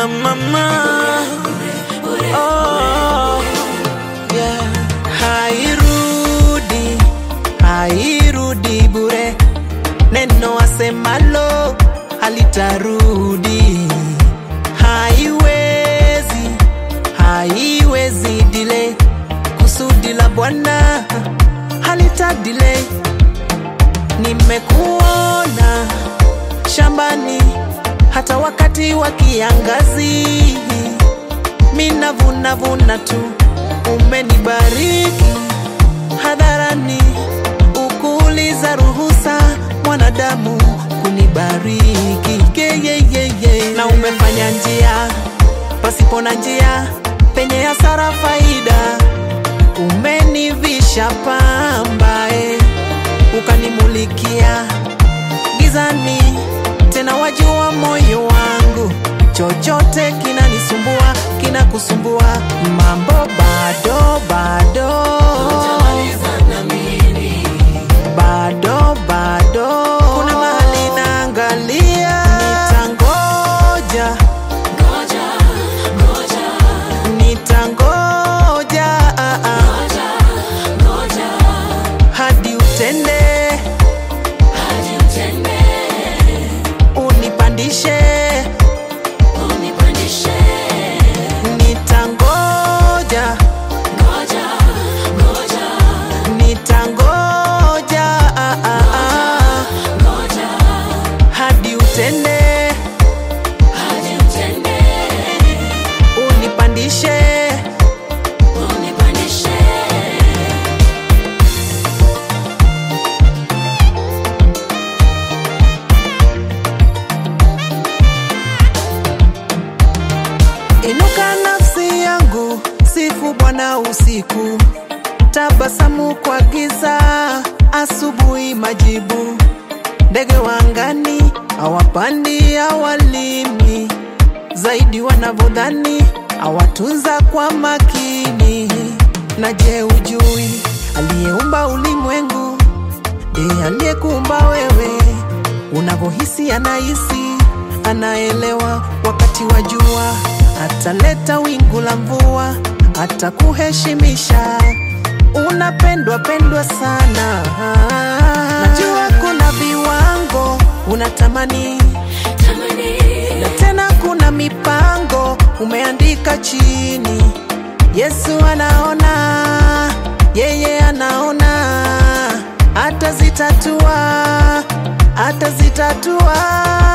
mama. Oh, yeah. Hairudi, hairudi bure, neno asemalo halitarudi. Haiwezi, haiwezi delay, kusudi la Bwana halita delay. Nimekuona shambani hata wakati wa kiangazi, mina vuna vuna tu, umenibariki hadharani, ukuuliza ruhusa mwanadamu kunibariki yeyeyeye, na umefanya njia pasipo na njia, penye hasara faida, umenivisha pambae ukanimulikia gizani, tena wajua moyo wangu, chochote kinanisumbua kinakusumbua, mambo bado bado bado bado, kuna mahali naangalia, nitangoja nitangoja ah, ah, hadi utende unipandishe nitangoja nitangoja ah, ah, ah, hadi utende unipandishe Inuka nafsi yangu, sifu Bwana usiku, tabasamu kwa giza, asubuhi majibu. Ndege wa angani hawapandi, hawalimi, zaidi wanavyodhani, hawatunza kwa makini. Na je, ujui aliyeumba ulimwengu ndiye aliyekuumba wewe? Unavyohisi anahisi, anaelewa wakati wa jua, ataleta wingu la mvua, atakuheshimisha. Unapendwa pendwa sana, najua kuna viwango unatamani, na tena kuna mipango umeandika chini. Yesu anaona, yeye anaona, atazitatua, atazitatua.